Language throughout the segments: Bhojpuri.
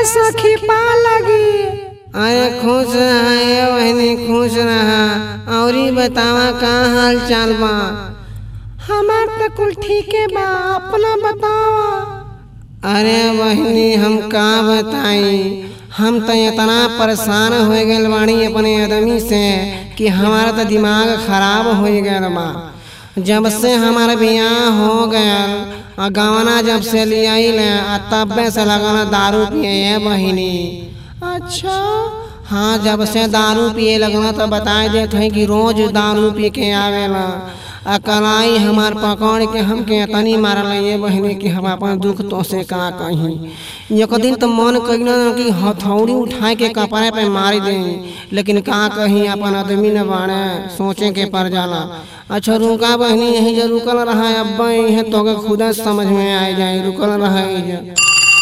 सखी पा लगी अरे खुश रहा ये बहनी खुश रहा औरी बतावा का हाल चाल बा हमार तो कुल ठीके बा अपना बतावा अरे बहनी हम का बताई हम तो इतना परेशान हो गए बानी अपने आदमी से कि हमारा तो दिमाग खराब हो गया बा जब से हमारा बियाह हो गया और गवना जब से लियाइल आ तबे से लगना दारू पिए है बहिनी अच्छा हाँ जब से दारू पिए लगना तो बताए देते हैं कि रोज दारू पी के आवेला आ कलाई हमार पकड़ के हमके तनी मारल ये बहिनी कि हम अपन दुख तो से का कहीं एक दिन तो मन कहिना कि हथौड़ी उठा के कपड़े पे मार दे लेकिन का कहीं अपन आदमी न बाड़े सोचे के पर जाला अच्छा रुका बहनी यही जो रुकल रहा अब्बा यही तो के खुद समझ में आ जाए रुकल रहा ये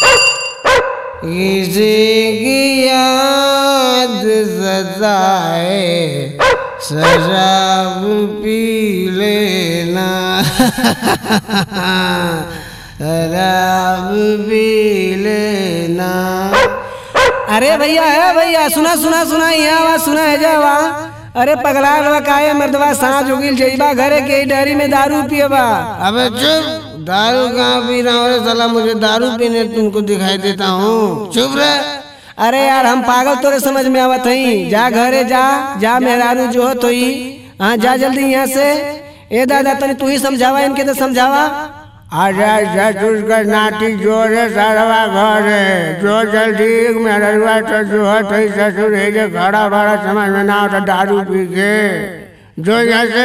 किसी याद सजाए शराब पी लेना शराब पी लेना अरे भैया है भैया सुना सुना सुना ये आवाज सुना है जावा अरे पगला लवा काहे मर्दवा सांझ उगिल जइबा घरे के डरी में दारू पिएबा अबे चुप दारू कहाँ पी रहा हूँ साला मुझे दारू पीने तुमको दिखाई देता हूँ चुप रहे अरे यार हम पागल तोरे समझ में आवत हई जा घरे जा जा मेहरारू जो हो तो हाँ जा जल्दी यहाँ से ए दादा तनी तू ही समझावा इनके तो समझावा आजा ससुर का नाती जोर है सारवा घर है जो जल्दी मेहरवा तो जो है तो ही ससुर है जो खड़ा बड़ा समझ में ना तो दारू पी के जो यहाँ से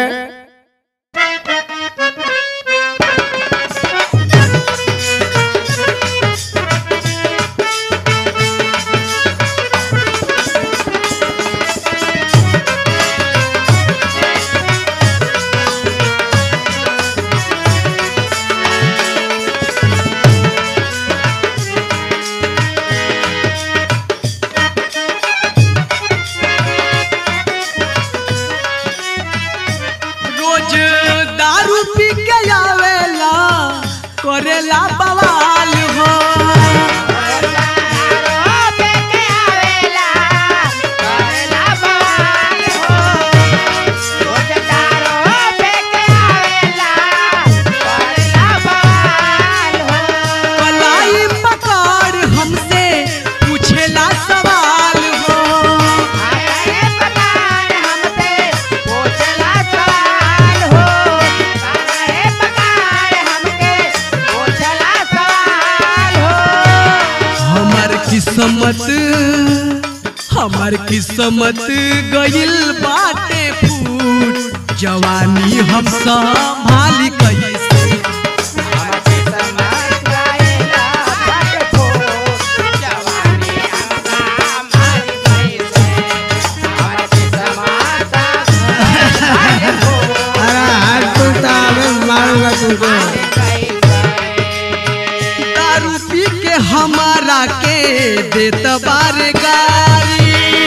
रोज दारू पी के आवेला करेला बवाल हो कलाई पकड़ हमसे पूछेला सवाल हो हमर किस्मत हमर किस्मत गइल बाटे फूट जवानी हम संभाली कैसे अरे हाथ टूटा मैं मारूंगा तुमको दारू पी के हमारा के देत बार गारी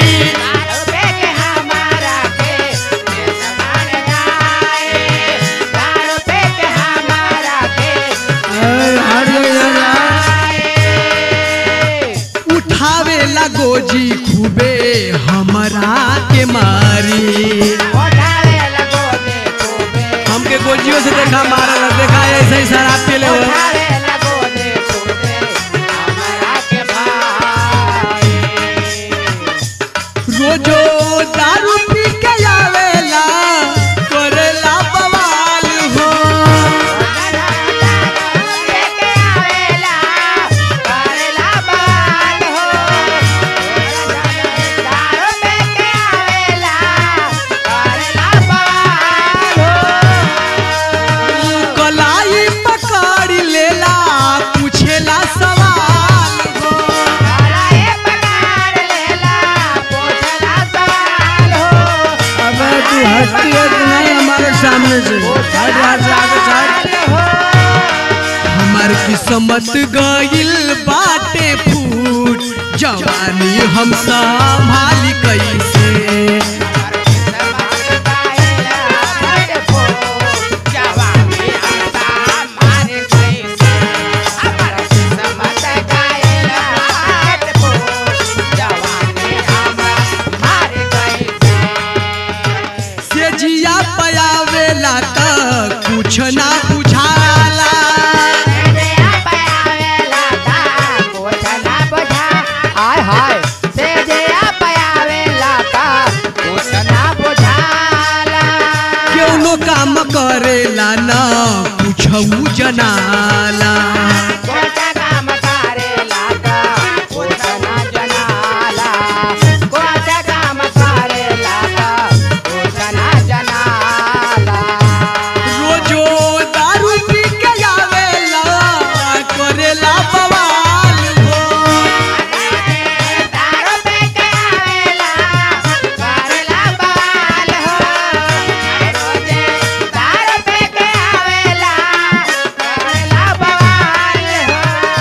अरे हट जाओ यहाँ से। उठावे ला गोजी खूबे हमरा के मारी हमके गोजियों से देखा मारा देखा ऐसे ही शराब पी ले रोजो दारू पी के आवेला करेला बवाल हो कलाई पकड़ लेला पूछेला सवाल हो अबे तू हंसती है कि नहीं हमारे सामने से हट यहाँ से आगे से हट। हमार किस्मत गइल बाटे फूट जवानी हम संभाली कैसे जवानी जनाला कोटा काम करेला का कुछ ना जनाला कोटा काम करेला का कुछ ना जनाला रोजो दारू पी के आवेला करेला बवाल हो दारू पे के आवेला करेला बाल हो रोजे दारू पे के आवेला करेला बाल हो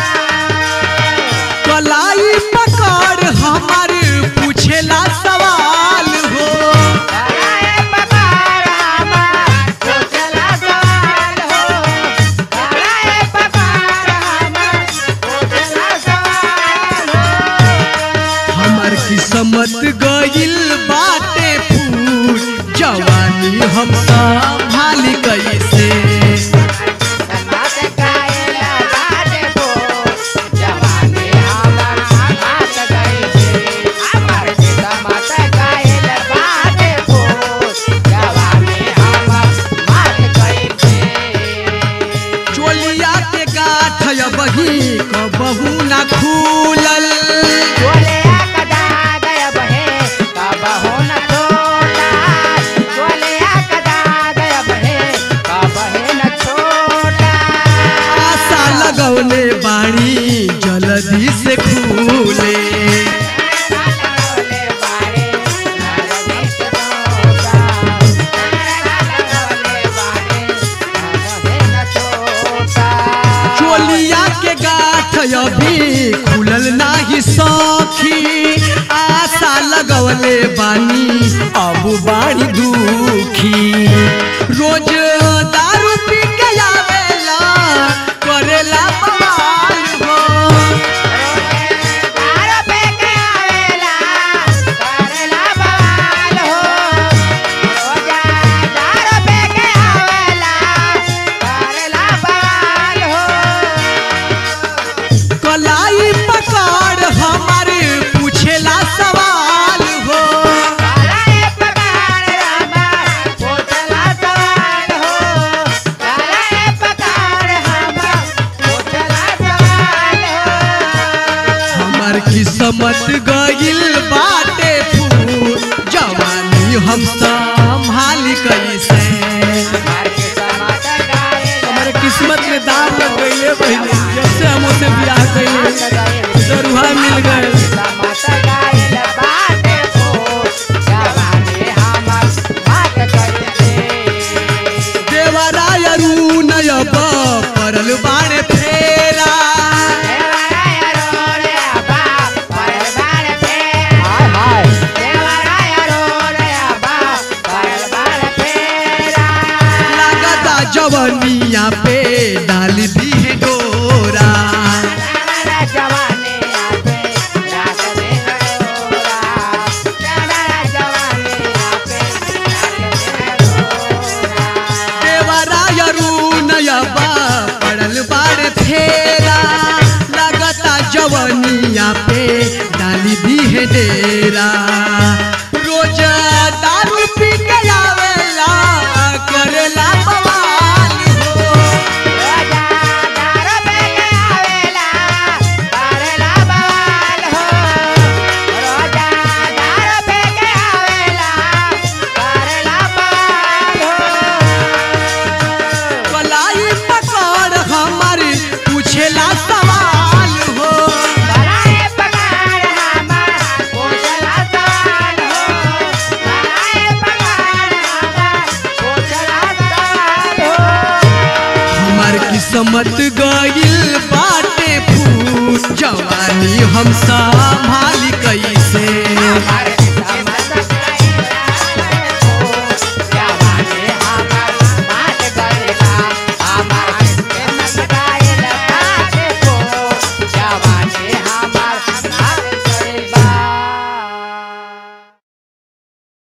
कलाई पकड़ हमार पूछेला सवाल हो कराए पकार हमार पूछला सवाल हो कराए पकार हमार पूछला सवाल हो हमार किस्मत गइल बाटे फूट जवानी हम संभाली कैसे समाज कायला बाटे बो जवानी हमर हाथ गई छे हमर समाज कायला बाटे बो जवानी हमर हाथ गई छे चोलिया के गाठ बही कबहू ना खुलल चोले कदा गया बहे कब हो न छोटा चोले कदा गया बहे कब है न छोटा आशा लगौले बाणी जल्दी से खुले लगौले बारे नरमी से छोटा लगौले बारे कब है न छोटा चोलिया के गाठ अभी खुलल नाही सखी आशा लगवले बानी अब बाड़ी दुखी रोज दारू पी के आवेला करेला बवाल हो दारू पे के आवेला करेला बवाल हो रोजा दारू पे के आवेला करेला बवाल हो कलाई पकड़ हमारे पूछेला सवाल हो कराए पकार हमार पूछला सवाल हो कराए पकार हमार पूछला सवाल हो हमार किस्मत गइल बाटे फूल जवानी हम संभाली कैसे मार के समात गाए हमारे किस्मत में दाम लग गई पहले जब से हम उसे ब्याह कइले दरुहा मिल गए समात गाए बाटे हो जवानी हमर बात करते देवराय अरुण अब परल बाणे फेरा देवराय रोरे अबा परल बाण फेरा हाय देवराय रोरे अबा परल बाण फेरा लागता जवनिया पे डाल दी है डोरा दादा जवानी आपे रात में हरोरा दादा जवानी आपे रात में हरोरा देवराय अरुण अब पड़ल बाणे फेरा लागता जवनिया पे डाल दी है डेरा रोज दारू पी के आवेला करेला बवाल हो रोजा दारू पे के आवेला करेला बवाल हो रोजा दारू पे के आवेला करेला बवाल हो कलाई पकड़ हमारी पूछेला सवाल हो कराए पकार हमार पूछला सवाल हो कराए पकार हमार पूछला सवाल हो हमार किस्मत गइल बाटे फूट जवानी हम संभाली कैसे हमार